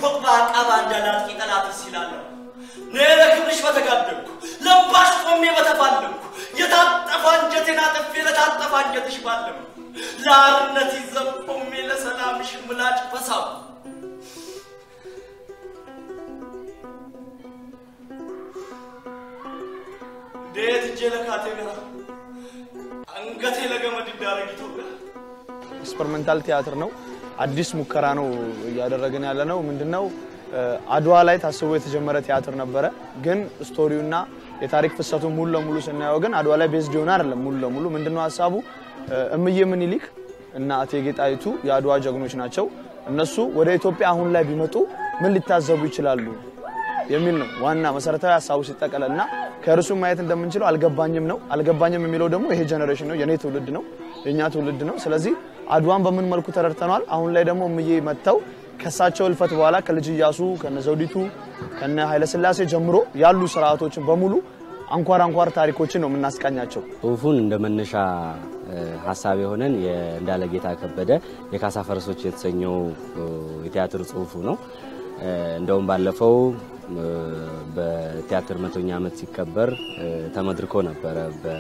ፎቅ በአቃባ እንዳላጥቂ ጠላትስ ይላለሁ። እኔ ለክብርሽ በተጋደልኩ ለባሽ ቆሜ በተፋለምኩ የታጠፈ አንጀቴን አጥፌ ለታጠፈ አንጀትሽ ባለም ለአርነት ይዘብ ቆሜ ለሰላምሽ ምላጭ በሳብ እንዴት እጄ ለካቴና አንገቴ ለገመድ እንዳረግ ኢትዮጵያ ኤክስፐሪመንታል ቲያትር ነው። አዲስ ሙከራ ነው እያደረግን ያለ ነው። ምንድነው አድዋ ላይ ታስቦ የተጀመረ ቲያትር ነበረ። ግን ስቶሪውና የታሪክ ፍሰቱ ሙሉ ለሙሉ ስናየው ግን አድዋ ላይ ቤዝድ የሆነ አይደለም። ሙሉ ለሙሉ ምንድነው ሀሳቡ እምዬ ምኒልክ እና እቴጌ ጣይቱ የአድዋ ጀግኖች ናቸው። እነሱ ወደ ኢትዮጵያ አሁን ላይ ቢመጡ ምን ሊታዘቡ ይችላሉ የሚል ነው ዋና መሰረታዊ ሀሳቡ ሲጠቀለል እና ከእርሱ ማየት እንደምንችለው አልገባኝም ነው። አልገባኝም የሚለው ደግሞ ይሄ ጀኔሬሽን ነው፣ የኔ ትውልድ ነው፣ የእኛ ትውልድ ነው። ስለዚህ አድዋን በምን መልኩ ተረድተነዋል። አሁን ላይ ደግሞ እምዬ መጥተው ከሳቸው እልፈት በኋላ ከልጅ ኢያሱ ከነ ዘውዲቱ ከነ ኃይለስላሴ ጀምሮ ያሉ ስርዓቶችን በሙሉ አንኳር አንኳር ታሪኮችን ነው የምናስቃኛቸው። ጽሁፉን እንደ መነሻ ሀሳብ የሆነን የእንዳለ ጌታ ከበደ የካሳ ፈረሶች የተሰኘው የቲያትር ጽሁፉ ነው። እንደውም ባለፈው በቲያትር መቶኛ ዓመት ሲከበር ተመድርኮ ነበረ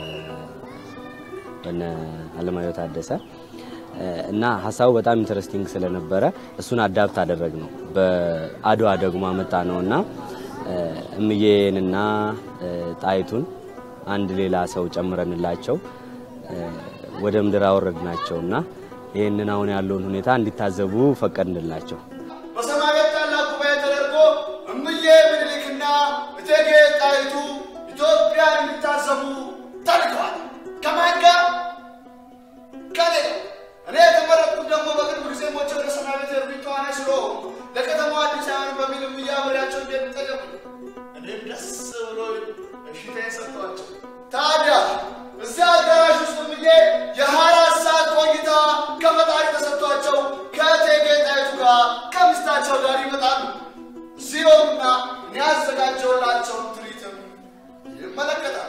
በነ አለማየሁ ታደሰ እና ሀሳቡ በጣም ኢንተረስቲንግ ስለነበረ እሱን አዳፕት አደረግ ነው። በአድዋ ደግሞ አመጣ ነው እና እምዬንና ጣይቱን አንድ ሌላ ሰው ጨምረንላቸው ወደ ምድር አወረድ ናቸው እና ይህንን አሁን ያለውን ሁኔታ እንዲታዘቡ ፈቀድንላቸው። በሰማይ ቤት ታላቅ ጉባኤ ተደርጎ እምዬ ምኒልክና እቴጌ ጣይቱ ኢትዮጵያን እንዲታዘቡ ተልከዋል። ከማን ጋር? ከኔ ጋር። እኔ የተመረጥኩት ደግሞ በቅርብ ጊዜ ሞቼ ወደ ሰማይ ቤት የሄድኩኝ ተዋናይ ስለሆንኩ ለከተማው አዲስ አይሆንም በሚል እምዬ አብሬያቸው እንደሚጠቀሙ እኔም ደስ ብሎ እሽታዬን ሰጥቷቸው ታዲያ እዚያ አዳራሽ ውስጥ እምዬ የሀያ አራት ሰዓት ቆይታ ከፈጣሪ ተሰጥቷቸው ከእቴጌ ጣይቱ ጋር ከሚስታቸው ጋር ይመጣሉ። ሲሆኑና እኔ ያዘጋጀውላቸውን ትርኢትም ይመለከታሉ።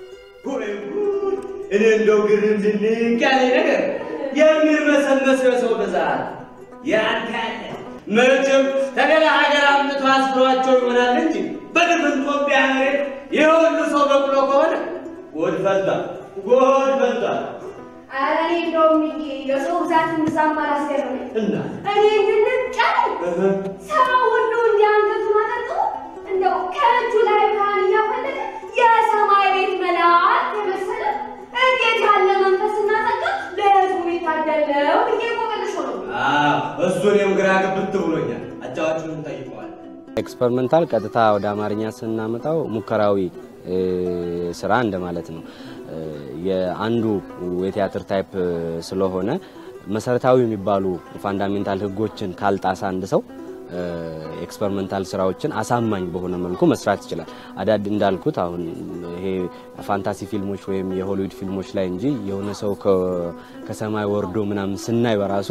እኔ እንደው ግርም ድንቅ ያለኝ ነገር የሚርመሰመስ የሰው ብዛት ያንተ ያለ መቼም ከሌላ ሀገር አምጥቶ አስብሯቸው ይሆናል እንጂ በድፍን ኢትዮጵያ መሬት ይህ ሁሉ ሰው በቅሎ ከሆነ ጎድ ፈልቷል፣ ጎድ ፈልቷል። ኧረ እኔ እንደውም ይሄ የሰው ብዛት ምዛም አላስገርመኝ። እና እኔ እንድንቅ ያለኝ ሰው ሁሉ እንዲህ አንገቱን አጠጡ እንደው ከእጁ ላይ ብርሃን እያፈለቀ የሰማይ ቤት መልአክ የመሰለ እንዴት ያለ መንፈስና ጸጋ ለሕዝቡ የሚታደለው ብዬ ቆቅልሾ ነው። አዎ፣ እሱ እኔም ግራ ግብት ብሎኛል። አጫዋቹን ጠይቀዋል። ኤክስፐሪመንታል ቀጥታ ወደ አማርኛ ስናመጣው ሙከራዊ ስራ እንደማለት ነው። የአንዱ የቲያትር ታይፕ ስለሆነ መሰረታዊ የሚባሉ ፋንዳሜንታል ህጎችን ካልጣሳ አንድ ሰው ኤክስፐሪመንታል ስራዎችን አሳማኝ በሆነ መልኩ መስራት ይችላል። አዳድ እንዳልኩት አሁን ይሄ ፋንታሲ ፊልሞች ወይም የሆሊውድ ፊልሞች ላይ እንጂ የሆነ ሰው ከሰማይ ወርዶ ምናምን ስናይ በራሱ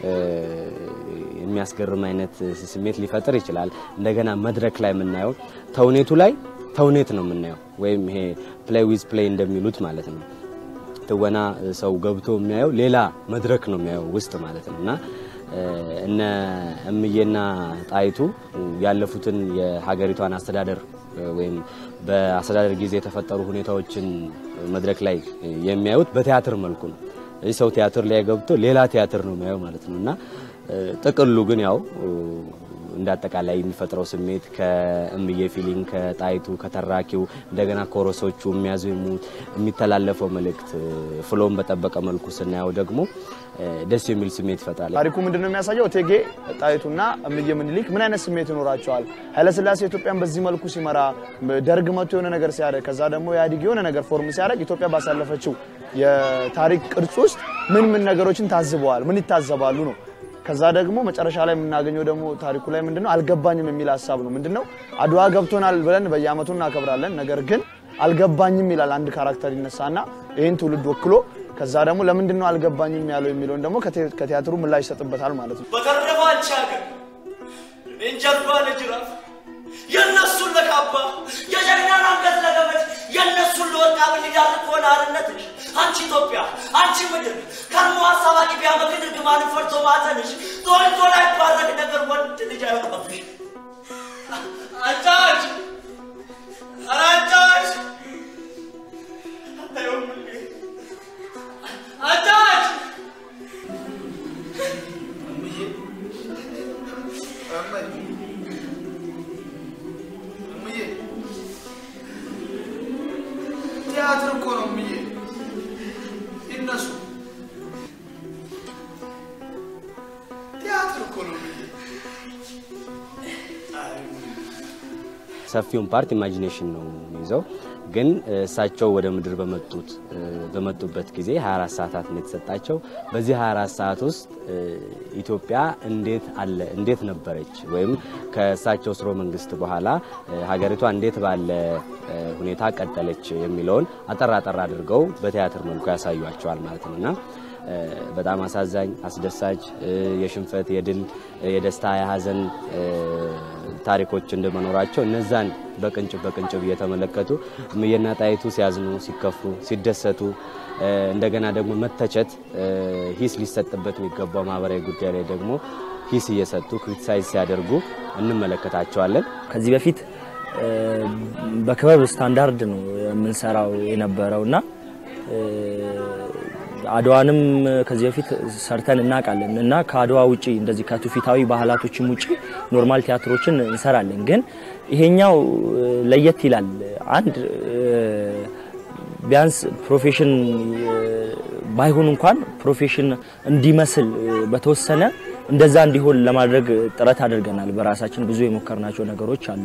የሚያስገርም አይነት ስሜት ሊፈጥር ይችላል። እንደገና መድረክ ላይ የምናየው ተውኔቱ ላይ ተውኔት ነው የምናየው ወይም ይሄ ፕሌይ ዊዝ ፕሌይ እንደሚሉት ማለት ነው። ትወና ሰው ገብቶ የሚያየው ሌላ መድረክ ነው የሚያየው ውስጥ ማለት ነው እና እነ እምዬና ጣይቱ ያለፉትን የሀገሪቷን አስተዳደር ወይም በአስተዳደር ጊዜ የተፈጠሩ ሁኔታዎችን መድረክ ላይ የሚያዩት በቲያትር መልኩ ነው። ይህ ሰው ቲያትር ላይ ገብቶ ሌላ ቲያትር ነው የሚያየው ማለት ነው እና ጥቅሉ ግን ያው እንደ አጠቃላይ የሚፈጥረው ስሜት ከእምዬ ፊሊንግ ከጣይቱ ከተራኪው እንደገና ኮረሶቹ የሚያዜሙት የሚተላለፈው መልእክት ፍሎን በጠበቀ መልኩ ስናየው ደግሞ ደስ የሚል ስሜት ይፈጥራል። ታሪኩ ምንድን ነው የሚያሳየው? እቴጌ ጣይቱና እምዬ ምኒልክ ምን አይነት ስሜት ይኖራቸዋል? ኃይለስላሴ ኢትዮጵያን በዚህ መልኩ ሲመራ፣ ደርግ መቶ የሆነ ነገር ሲያደርግ፣ ከዛ ደግሞ ኢህአዴግ የሆነ ነገር ፎርም ሲያደርግ ኢትዮጵያ ባሳለፈችው የታሪክ ቅርጽ ውስጥ ምን ምን ነገሮችን ታዝበዋል? ምን ይታዘባሉ ነው ከዛ ደግሞ መጨረሻ ላይ የምናገኘው ደግሞ ታሪኩ ላይ ምንድነው አልገባኝም የሚል ሀሳብ ነው። ምንድነው አድዋ ገብቶናል ብለን በየአመቱ እናከብራለን። ነገር ግን አልገባኝም ይላል አንድ ካራክተር ይነሳና ይህን ትውልድ ወክሎ ከዛ ደግሞ ለምንድነው አልገባኝም ያለው የሚለውን ደግሞ ከቲያትሩ ምላሽ ይሰጥበታል ማለት ነው። በተረፈ አንቺ ሀገር እኔን ጀርባ ለጅራፍ የእነሱን ለካባ የጀግናን አንገት ለገመድ የእነሱን ለወርቃ ብንዳር ከሆነ አርነትሽ አንቺ ኢትዮጵያ አንቺ ምድር ከርሞ ሀሳብ አቂቢያ በክድር ግማንን ፈርቶ ማተንሽ ተወልዶ ላይ ባረግ ነገር ወንድ ልጅ አይወጣብሽ። አጫጭ ኧረ አጫጭ አጫጭ እምዬ እመኝ እምዬ ቲያትር እኮ ነው እምዬ ይነሱ ቲያትር እኮ ነው እምዬ ሰፊውን ፓርት ኢማጂኔሽን ነው የሚይዘው። ግን እሳቸው ወደ ምድር በመጡት በመጡበት ጊዜ 24 ሰዓታት ነው የተሰጣቸው። በዚህ 24 ሰዓት ውስጥ ኢትዮጵያ እንዴት አለ እንዴት ነበረች ወይም ከእሳቸው ስርወ መንግስት በኋላ ሀገሪቷ እንዴት ባለ ሁኔታ ቀጠለች የሚለውን አጠር አጠር አድርገው በቲያትር መልኩ ያሳዩቸዋል ማለት ነው እና በጣም አሳዛኝ፣ አስደሳች የሽንፈት፣ የድል፣ የደስታ፣ የሀዘን ታሪኮች እንደመኖራቸው እነዛን በቅንጭብ በቅንጭብ እየተመለከቱ እምዬና ጣይቱ ሲያዝኑ፣ ሲከፉ፣ ሲደሰቱ እንደገና ደግሞ መተቸት ሂስ ሊሰጥበት የሚገባው ማህበራዊ ጉዳይ ላይ ደግሞ ሂስ እየሰጡ ክሪቲሳይዝ ሲያደርጉ እንመለከታቸዋለን። ከዚህ በፊት በክበብ ስታንዳርድ ነው የምንሰራው የነበረው እና አድዋንም ከዚህ በፊት ሰርተን እናውቃለን እና ከአድዋ ውጪ እንደዚህ ከትውፊታዊ ባህላቶችም ውጪ ኖርማል ቲያትሮችን እንሰራለን። ግን ይሄኛው ለየት ይላል። አንድ ቢያንስ ፕሮፌሽን ባይሆን እንኳን ፕሮፌሽን እንዲመስል በተወሰነ እንደዛ እንዲሆን ለማድረግ ጥረት አድርገናል። በራሳችን ብዙ የሞከርናቸው ነገሮች አሉ።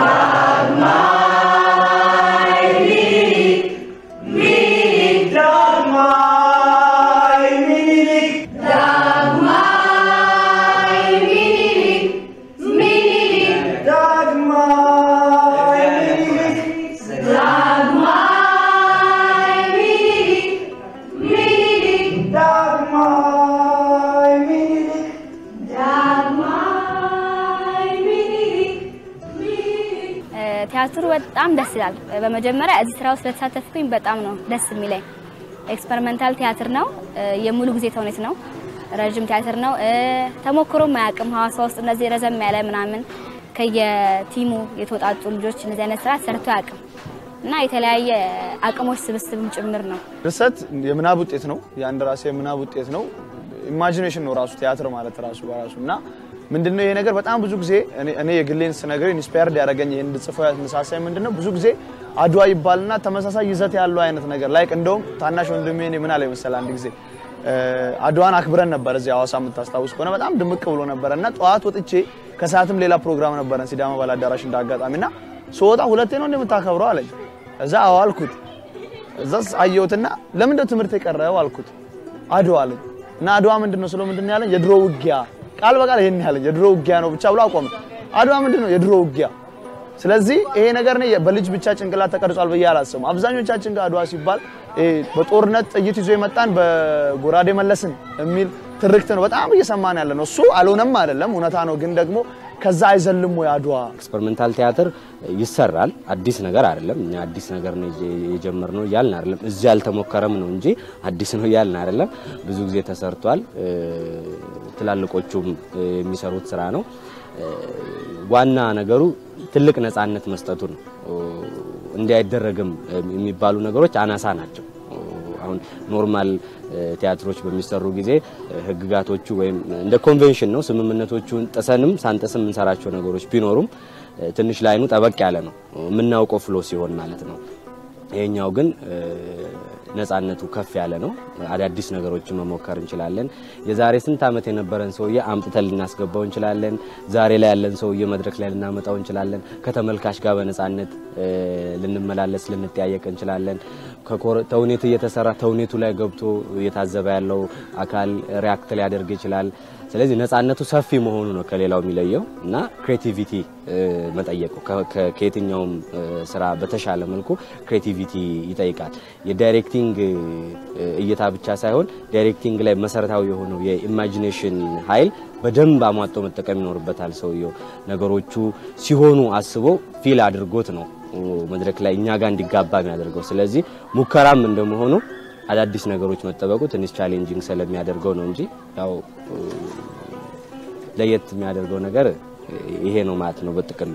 ቲያትሩ በጣም ደስ ይላል። በመጀመሪያ እዚህ ስራ ውስጥ ስለተሳተፍኩኝ በጣም ነው ደስ የሚለኝ። ኤክስፐሪመንታል ቲያትር ነው። የሙሉ ጊዜ ተውኔት ነው። ረዥም ቲያትር ነው። ተሞክሮም አያውቅም። ሀዋሳ ውስጥ እንደዚህ ረዘም ያለ ምናምን ከየቲሙ የተወጣጡ ልጆች እንደዚህ አይነት ስራ ሰርቶ አያውቅም እና የተለያየ አቅሞች ስብስብም ጭምር ነው። ድርሰት የምናብ ውጤት ነው። የአንድ ራሴ የምናብ ውጤት ነው። ኢማጂኔሽን ነው ራሱ ቲያትር ማለት ራሱ በራሱ እና ምንድነው ይሄ ነገር በጣም ብዙ ጊዜ እኔ የግሌን ስነግር ኢንስፓየርድ ያደረገኝ ይሄን እንድጽፈው ያነሳሳኝ ምንድነው ብዙ ጊዜ አድዋ ይባልና ተመሳሳይ ይዘት ያለው አይነት ነገር ላይክ እንደውም ታናሽ ወንድሜ እኔ ምን አለ መሰለህ አንድ ጊዜ አድዋን አክብረን ነበር እዚህ ሐዋሳ የምታስታውስ ከሆነ በጣም ድምቅ ብሎ ነበረ እና ጠዋት ወጥቼ ከሰዓትም ሌላ ፕሮግራም ነበረን ሲዳማ ባለ አዳራሽ እንዳጋጣሚ እና ስወጣ ሁለቴ ነው እንደምታከብረው አለኝ። እዛ አዎ አልኩት። እዛ አየሁትና ለምንድነው ትምህርት የቀረው አልኩት። አድዋ አለኝ እና አድዋ ምንድነው ስለው ምንድነው ያለኝ የድሮ ውጊያ ቃል በቃል ይሄን ያለኝ የድሮ ውጊያ ነው ብቻ ብሎ አቆመ። አድዋ ምንድነው የድሮ ውጊያ። ስለዚህ ይሄ ነገር ነው በልጅ ብቻ ጭንቅላት ተቀርጿል ብዬ አላስብም። አብዛኞቻችን ጋር አድዋ ሲባል በጦርነት ጥይት ይዞ የመጣን በጎራዴ መለስን የሚል ትርክት ነው በጣም እየሰማን ያለ ነው። እሱ አልሆነም አይደለም እውነታ ነው፣ ግን ደግሞ ከዛ አይዘልም ወይ አድዋ ኤክስፐሪመንታል ቲያትር ይሰራል። አዲስ ነገር አይደለም። እኛ አዲስ ነገር ነው የጀመርነው እያልን አይደለም። እዚህ ያልተሞከረም ነው እንጂ አዲስ ነው እያልን አይደለም። ብዙ ጊዜ ተሰርቷል። ትላልቆቹም የሚሰሩት ስራ ነው። ዋና ነገሩ ትልቅ ነፃነት መስጠቱ ነው። እንዲህ አይደረግም የሚባሉ ነገሮች አናሳ ናቸው። አሁን ኖርማል ቲያትሮች በሚሰሩ ጊዜ ህግጋቶቹ ወይም እንደ ኮንቬንሽን ነው ስምምነቶቹን ጥሰንም ሳንጥስም የምንሰራቸው ነገሮች ቢኖሩም ትንሽ ላይኑ ጠበቅ ያለ ነው የምናውቀው ፍሎ ሲሆን ማለት ነው። ይሄኛው ግን ነፃነቱ ከፍ ያለ ነው። አዳዲስ ነገሮችን መሞከር እንችላለን። የዛሬ ስንት ዓመት የነበረን ሰውዬ አምጥተን ልናስገባው እንችላለን። ዛሬ ላይ ያለን ሰውዬ መድረክ ላይ ልናመጣው እንችላለን። ከተመልካች ጋር በነፃነት ልንመላለስ፣ ልንጠያየቅ እንችላለን። ተውኔት እየተሰራ ተውኔቱ ላይ ገብቶ እየታዘበ ያለው አካል ሪያክት ሊያደርግ ይችላል። ስለዚህ ነፃነቱ ሰፊ መሆኑ ነው ከሌላው የሚለየው እና ክሬቲቪቲ መጠየቁ ከየትኛውም ስራ በተሻለ መልኩ ክሬቲቪቲ ይጠይቃል። የዳይሬክቲንግ እይታ ብቻ ሳይሆን ዳይሬክቲንግ ላይ መሰረታዊ የሆነው የኢማጂኔሽን ኃይል በደንብ አሟጦ መጠቀም ይኖርበታል። ሰውየው ነገሮቹ ሲሆኑ አስቦ ፊል አድርጎት ነው መድረክ ላይ እኛ ጋር እንዲጋባ የሚያደርገው። ስለዚህ ሙከራም እንደመሆኑ አዳዲስ ነገሮች መጠበቁ ትንሽ ቻሌንጂንግ ስለሚያደርገው ነው እንጂ ያው ለየት የሚያደርገው ነገር ይሄ ነው ማለት ነው በጥቅሉ።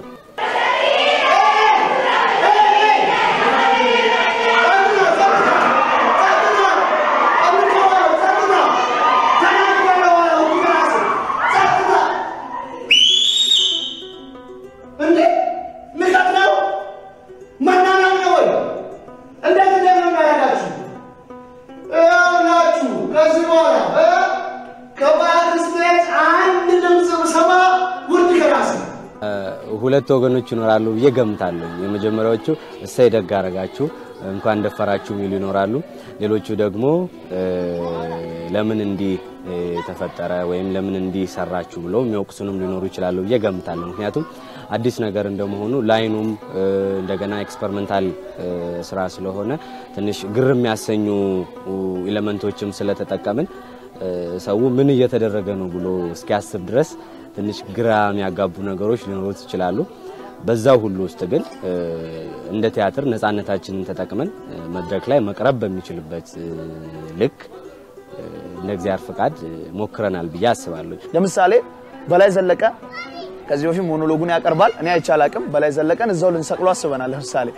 እንዴ ንቀት ነው? መናናቅ ነው ወይ? እንዴት እንደምናደርጋችሁ ይኸውላችሁ፣ ከዚህ በኋላ እ ከባህር ስቴት አንድ ድምፅ ብሰማ ውርድ ከራስ ነው። ሁለት ወገኖች ይኖራሉ ብዬ ገምታለሁ። የመጀመሪያዎቹ እሰይ ደግ አረጋችሁ እንኳን ደፈራችሁ የሚሉ ይኖራሉ። ሌሎቹ ደግሞ እ፣ ለምን እንዲህ እ፣ ተፈጠረ ወይም ለምን እንዲህ ሰራችሁ ብለው የሚወቅሱንም ሊኖሩ ይችላሉ ብዬ ገምታለሁ። ምክንያቱም አዲስ ነገር እንደመሆኑ ላይኑም እ፣ እንደገና ኤክስፐሪመንታል እ፣ ስራ ስለሆነ ትንሽ ግር የሚያሰኙ ኤሌመንቶችም ስለተጠቀምን እ፣ ሰው ምን እየተደረገ ነው ብሎ እስኪያስብ ድረስ ትንሽ ግራ የሚያጋቡ ነገሮች ሊኖሩት ይችላሉ። በዛው ሁሉ ውስጥ ግን እ፣ እንደ ቲያትር ነፃነታችንን ተጠቅመን እ፣ መድረክ ላይ መቅረብ በሚችልበት እ፣ ልክ እ፣ እንደ እግዚአብሔር ፍቃድ እ፣ ሞክረናል ብዬ አስባለሁ። ለምሳሌ በላይ ዘለቀ ከዚህ በፊት ሞኖሎጉን ያቀርባል። እኔ አይቼ አላቅም። በላይ ዘለቀን እዛው ልንሰቅሎ አስበናል። ለምሳሌ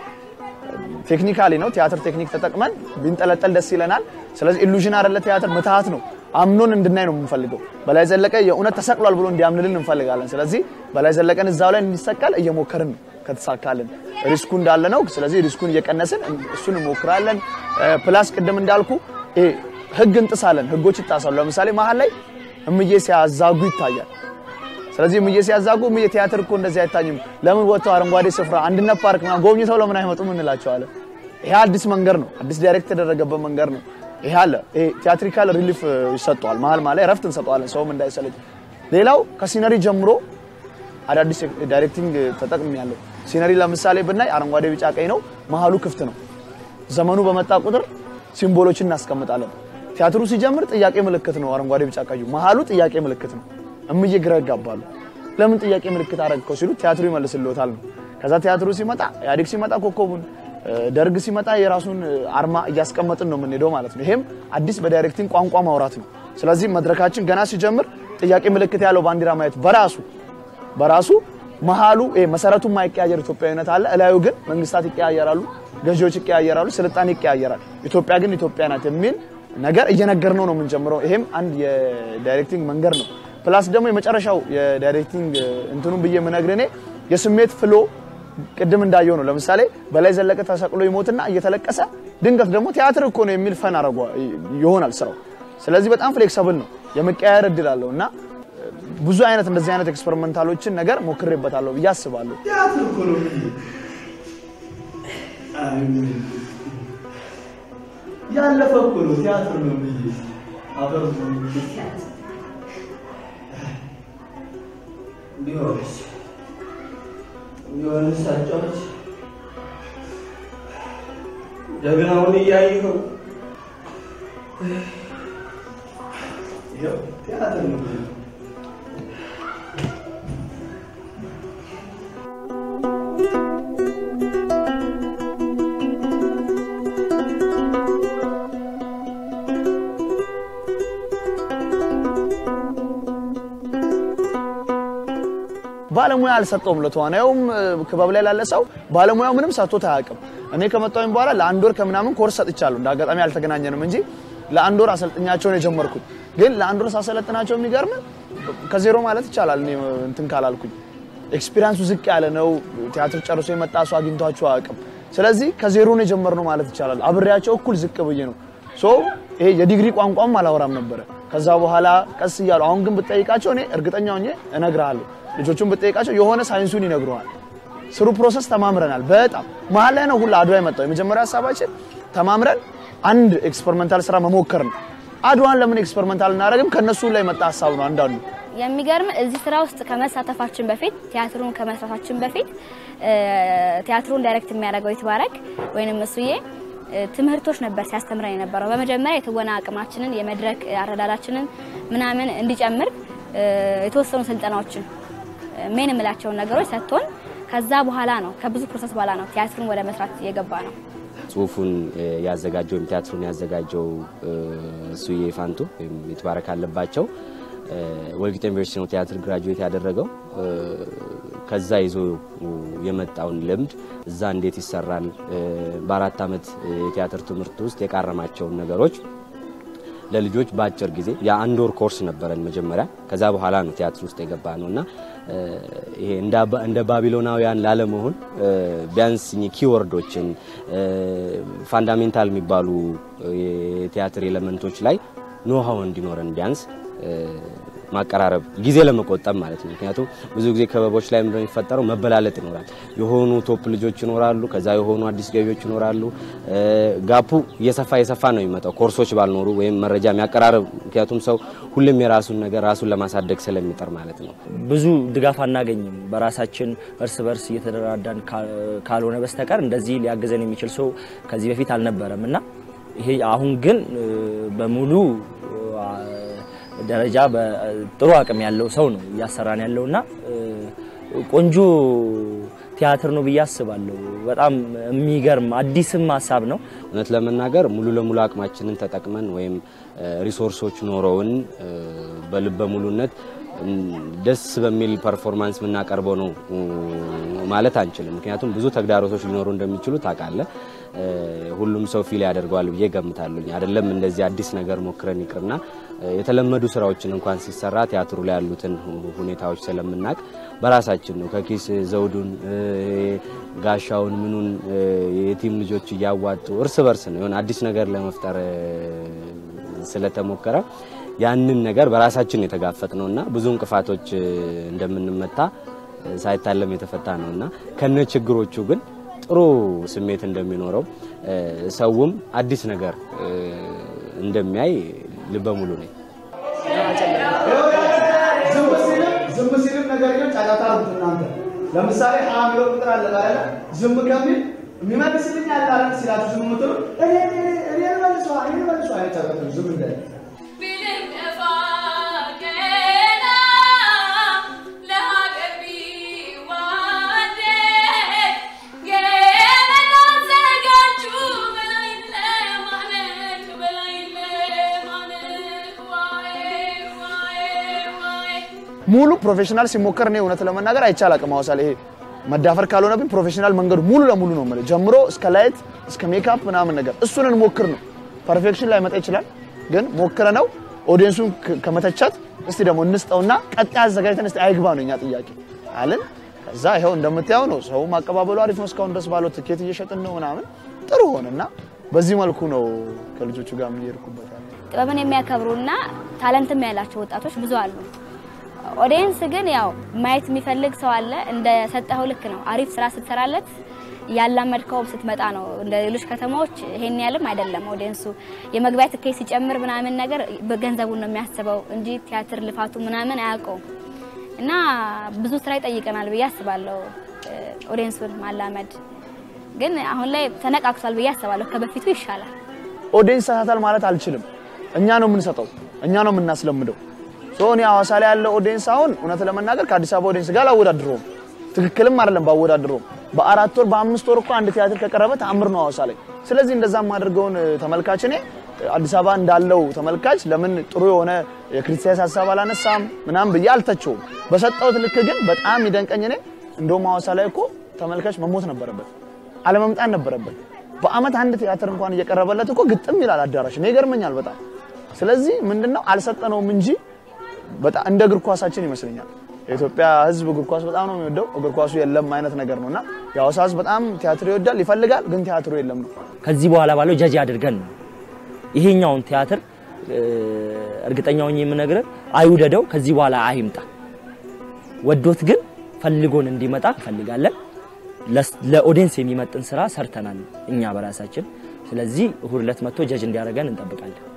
ቴክኒካሊ ነው ቲያትር ቴክኒክ ተጠቅመን ቢንጠለጠል ደስ ይለናል። ስለዚህ ኢሉዥን አይደለ ቲያትር ምትሃት ነው። አምኖን እንድናይ ነው የምንፈልገው። በላይ ዘለቀ የእውነት ተሰቅሏል ብሎ እንዲያምንልን እንፈልጋለን። ስለዚህ በላይ ዘለቀን እዛው ላይ እንዲሰቀል እየሞከርን ነው። ከተሳካልን ሪስኩ እንዳለ ነው። ስለዚህ ሪስኩን እየቀነስን እሱን እንሞክራለን። ፕላስ ቅድም እንዳልኩ ይሄ ህግ እንጥሳለን። ህጎች ይጣሳሉ። ለምሳሌ መሀል ላይ እምዬ ሲያዛጉ ይታያል። ስለዚህ እምዬ ሲያዛጉ እምዬ ቲያትር እኮ እንደዚህ አይታኝም፣ ለምን ወጥተው አረንጓዴ ስፍራ አንድነት ፓርክ ምናምን ጎብኝተው ለምን አይመጡም እንላቸዋለን። ይሄ አዲስ መንገድ ነው፣ አዲስ ዳይሬክት የተደረገበት መንገድ ነው። ይሄ አለ። ይሄ ቲያትሪካል ሪሊፍ ይሰጠዋል። መሀል መሀል ላይ እረፍት እንሰጠዋለን፣ ሰውም እንዳይሰለች። ሌላው ከሲነሪ ጀምሮ አዳዲስ ዳይሬክቲንግ ተጠቅም ያለው ሲነሪ ለምሳሌ ብናይ አረንጓዴ፣ ቢጫ፣ ቀይ ነው። መሀሉ ክፍት ነው። ዘመኑ በመጣ ቁጥር ሲምቦሎችን እናስቀምጣለን። ቲያትሩ ሲጀምር ጥያቄ ምልክት ነው። አረንጓዴ፣ ቢጫ፣ ቀዩ መሀሉ ጥያቄ ምልክት ነው። እምዬ ግራ ይጋባሉ። ለምን ጥያቄ ምልክት አደረግከው ሲሉ ቲያትሩ ይመልስልዎታል ነው። ከዛ ቲያትሩ ሲመጣ ኢህአዴግ ሲመጣ ኮከቡን፣ ደርግ ሲመጣ የራሱን አርማ እያስቀመጥን ነው የምንሄደው ማለት ነው። ይሄም አዲስ በዳይሬክቲንግ ቋንቋ ማውራት ነው። ስለዚህ መድረካችን ገና ሲጀምር ጥያቄ ምልክት ያለው ባንዲራ ማየት በራሱ በራሱ መሀሉ ይሄ መሰረቱ የማይቀያየር ኢትዮጵያዊነት አለ። እላዩ ግን መንግስታት ይቀያየራሉ፣ ገዢዎች ይቀያየራሉ፣ ስልጣኔ ይቀያየራል። ኢትዮጵያ ግን ኢትዮጵያ ናት የሚል ነገር እየነገርነው ነው የምንጀምረው። ይሄም አንድ የዳይሬክቲንግ መንገድ ነው። ፕላስ ደግሞ የመጨረሻው የዳይሬክቲንግ እንትኑን ብዬ የምነግርህ እኔ የስሜት ፍሎ ቅድም እንዳየው ነው። ለምሳሌ በላይ ዘለቀ ተሰቅሎ ይሞትና እየተለቀሰ ድንገት ደግሞ ቲያትር እኮ ነው የሚል ፈን አረጓ ይሆናል ስራው። ስለዚህ በጣም ፍሌክሰብል ነው፣ የመቀያየር እድል አለው እና ብዙ አይነት እንደዚህ አይነት ኤክስፐሪመንታሎችን ነገር ሞክሬበታለሁ ብዬ አስባለሁ። ቲያትር እኮ ነው ብዬ ያለፈ እኮ ነው ቲያትር ነው ብዬ አፈር ቢሆንስ ቢሆንስ አጫዎች ጀግናውን እያየኸው ይኸው ቲያትር ነው ብዬ ባለሙያ አልሰጠውም። ለተዋናዩም ክበብ ላይ ላለ ሰው ባለሙያው ምንም ሰጥቶት አያውቅም። እኔ ከመጣሁኝ በኋላ ለአንድ ወር ከምናምን ኮርስ ሰጥቻለሁ። እንደ አጋጣሚ አልተገናኘንም እንጂ ለአንድ ወር አሰልጥኛቸውን የጀመርኩት ግን ለአንድ ወር ሳሰለጥናቸው የሚገርም ከዜሮ ማለት ይቻላል። እኔ እንትን ካላልኩኝ ኤክስፒሪያንሱ ዝቅ ያለ ነው። ቲያትር ጨርሶ የመጣ ሰው አግኝቷቸው አያውቅም። ስለዚህ ከዜሮ ነው የጀመርነው ማለት ይቻላል። አብሬያቸው እኩል ዝቅ ብዬ ነው ሶ ይሄ የዲግሪ ቋንቋም አላወራም ነበረ። ከዛ በኋላ ቀስ እያሉ አሁን ግን ብጠይቃቸው እኔ እርግጠኛ ሆኜ እነግርሃለሁ ልጆቹን ብጠይቃቸው የሆነ ሳይንሱን ይነግሩሃል። ስሩ ፕሮሰስ ተማምረናል። በጣም መሀል ላይ ነው ሁላ አድዋ የመጣው። የመጀመሪያ ሀሳባችን ተማምረን አንድ ኤክስፐሪመንታል ስራ መሞከር ነው። አድዋን ለምን ኤክስፐሪመንታል እናደርግም? ከነሱ ላይ መጣ ሀሳብ ነው አንዳንዱ። የሚገርም እዚህ ስራ ውስጥ ከመሳተፋችን በፊት ቲያትሩን ከመስራታችን በፊት ቲያትሩን ዳይሬክት የሚያደርገው ይትባረክ ወይንም እሱዬ ትምህርቶች ነበር ሲያስተምረን የነበረው። በመጀመሪያ የትወና አቅማችንን የመድረክ አረዳዳችንን ምናምን እንዲጨምር የተወሰኑ ስልጠናዎችን ሜን የምላቸውን ነገሮች ሰጥቶን ከዛ በኋላ ነው ከብዙ ፕሮሰስ በኋላ ነው ቲያትሩን ወደ መስራት የገባ ነው። ጽሁፉን ያዘጋጀው ወይም ቲያትሩን ያዘጋጀው እሱዬ ፋንቱ ወይም ይትባረክ አለባቸው ወልቂጤ ዩኒቨርሲቲ ነው ቲያትር ግራጁዌት ያደረገው። ከዛ ይዞ የመጣውን ልምድ እዛ እንዴት ይሰራል፣ በአራት ዓመት የቲያትር ትምህርት ውስጥ የቃረማቸውን ነገሮች ለልጆች በአጭር ጊዜ የአንድ ወር ኮርስ ነበረን መጀመሪያ። ከዛ በኋላ ነው ቲያትር ውስጥ የገባ ነው እና ይሄ እንደ ባቢሎናውያን ላለመሆን ቢያንስ ኪወርዶችን ፋንዳሜንታል የሚባሉ የቲያትር ኤሌመንቶች ላይ ኖሃው እንዲኖረን ቢያንስ ማቀራረብ ጊዜ ለመቆጠብ ማለት ነው። ምክንያቱም ብዙ ጊዜ ክበቦች ላይ ምንድነው የሚፈጠረው? መበላለጥ ይኖራል። የሆኑ ቶፕ ልጆች ይኖራሉ፣ ከዛ የሆኑ አዲስ ገቢዎች ይኖራሉ። ጋፑ እየሰፋ እየሰፋ ነው የሚመጣው ኮርሶች ባልኖሩ ወይም መረጃ የሚያቀራርብ ምክንያቱም ሰው ሁሌም የራሱን ነገር ራሱን ለማሳደግ ስለሚጠር ማለት ነው። ብዙ ድጋፍ አናገኝም። በራሳችን እርስ በርስ እየተደራዳን ካልሆነ በስተቀር እንደዚህ ሊያግዘን የሚችል ሰው ከዚህ በፊት አልነበረም እና ይሄ አሁን ግን በሙሉ ደረጃ በጥሩ አቅም ያለው ሰው ነው እያሰራን ያለውና ቆንጆ ቲያትር ነው ብዬ አስባለሁ። በጣም የሚገርም አዲስም ሀሳብ ነው። እውነት ለመናገር ሙሉ ለሙሉ አቅማችንን ተጠቅመን ወይም ሪሶርሶች ኖረውን በልበ ሙሉነት ደስ በሚል ፐርፎርማንስ የምናቀርበው ነው ማለት አንችልም። ምክንያቱም ብዙ ተግዳሮቶች ሊኖሩ እንደሚችሉ ታውቃለህ። ሁሉም ሰው ፊል ያደርገዋል ብዬ ገምታለሁ። አይደለም እንደዚህ አዲስ ነገር ሞክረን ይቅርና የተለመዱ ስራዎችን እንኳን ሲሰራ ቲያትሩ ላይ ያሉትን ሁኔታዎች ስለምናቅ በራሳችን ነው ከኪስ ዘውዱን፣ ጋሻውን፣ ምኑን የቲም ልጆች እያዋጡ እርስ በርስ ነው የሆነ አዲስ ነገር ለመፍጠር ስለተሞከረ ያንን ነገር በራሳችን የተጋፈጥ ነው እና ብዙ እንቅፋቶች እንደምንመታ ሳይታለም የተፈታ ነው እና ከነ ችግሮቹ ግን ጥሩ ስሜት እንደሚኖረው ሰውም አዲስ ነገር እንደሚያይ ልበ ሙሉ ነኝ። ዝም ሲልም ነገር ግን ጫጫታ አሉት እናንተ ለምሳሌ ሀ የሚለው ቁጥር አለ አይደለ? ዝም ከሚል የሚመልስልኝ አለ አይደል? ሲላችሁ ዝም የምትሉ እኔ እኔ መልሷ እኔ መልሷ አይቻላችሁ ዝም እንዳለ ሙሉ ፕሮፌሽናል ሲሞከር እኔ እውነት ለመናገር አይቻል አቅም ሐዋሳ ላይ ይሄ መዳፈር ካልሆነብኝ ፕሮፌሽናል መንገዱ ሙሉ ለሙሉ ነው የምልህ ጀምሮ እስከ ላይት እስከ ሜካፕ ምናምን ነገር እሱን እንሞክር ነው። ፐርፌክሽን ላይ መጣ ይችላል፣ ግን ሞክረ ነው ኦዲየንሱን ከመተቻት እስቲ ደግሞ እንስጠውና ቀጣይ አዘጋጅተን እስቲ አይግባ ነው እኛ ጥያቄ አለን። ከዛ ይኸው እንደምታየው ነው። ሰው ማቀባበሉ አሪፍ ነው። እስካሁን ድረስ ባለው ትኬት እየሸጥን ነው ምናምን ጥሩ ሆነና በዚህ መልኩ ነው ከልጆቹ ጋር የምንሄድኩበት ያለ ጥበብን የሚያከብሩና ታለንትም ያላቸው ወጣቶች ብዙ አሉ። ኦዲየንስ ግን ያው ማየት የሚፈልግ ሰው አለ። እንደ ሰጠኸው ልክ ነው። አሪፍ ስራ ስትሰራለት ያላመድከውም ስትመጣ ነው። እንደ ሌሎች ከተማዎች ይሄን ያህልም አይደለም። ኦዲየንሱ የመግቢያ ትኬት ሲጨምር ምናምን ነገር በገንዘቡን ነው የሚያስበው እንጂ ቲያትር ልፋቱ ምናምን አያውቀውም። እና ብዙ ስራ ይጠይቀናል ብዬ አስባለሁ። ኦዲየንሱን ማላመድ ግን አሁን ላይ ተነቃቅቷል ብዬ አስባለሁ። ከበፊቱ ይሻላል። ኦዲየንስ ይሳሳታል ማለት አልችልም። እኛ ነው የምንሰጠው፣ እኛ ነው የምናስለምደው። ሶ እኔ ሐዋሳ ላይ ያለው ኦዲየንስ አሁን እውነት ለመናገር ከአዲስ አበባ ኦዲየንስ ጋር አላወዳድረውም። ትክክልም አይደለም ባወዳድረውም። በአራት ወር በአምስት ወር እኮ አንድ ቲያትር ከቀረበ ተአምር ነው ሐዋሳ ላይ። ስለዚህ እንደዛ የማደርገውን ተመልካች እኔ አዲስ አበባ እንዳለው ተመልካች ለምን ጥሩ የሆነ የክሪቲሳይዝ ሀሳብ አላነሳም ምናምን ብዬ አልተቸውም። በሰጠሁት ልክ ግን በጣም ይደንቀኝ እኔ እንደውም ሐዋሳ ላይ እኮ ተመልካች መሞት ነበረበት፣ አለመምጣት ነበረበት። በአመት አንድ ቲያትር እንኳን እየቀረበለት እኮ ግጥም ይላል አዳራሽ። እኔ ይገርመኛል በጣም። ስለዚህ ምንድነው አልሰጠነውም እንጂ በጣም እንደ እግር ኳሳችን ይመስለኛል። የኢትዮጵያ ሕዝብ እግር ኳስ በጣም ነው የሚወደው። እግር ኳሱ የለም አይነት ነገር ነውና የሐዋሳ ሕዝብ በጣም ቲያትር ይወዳል፣ ይፈልጋል፣ ግን ቲያትሩ የለም ነው። ከዚህ በኋላ ባለው ጀጅ አድርገን ነው ይሄኛውን ቲያትር እርግጠኛ ሆኜ የምነግርህ አይውደደው፣ ከዚህ በኋላ አይምጣ። ወዶት ግን ፈልጎን እንዲመጣ እንፈልጋለን። ለኦዲየንስ የሚመጥን ስራ ሰርተናል እኛ በራሳችን። ስለዚህ እሁድ ዕለት መጥቶ ጀጅ እንዲያደርገን እንጠብቃለን።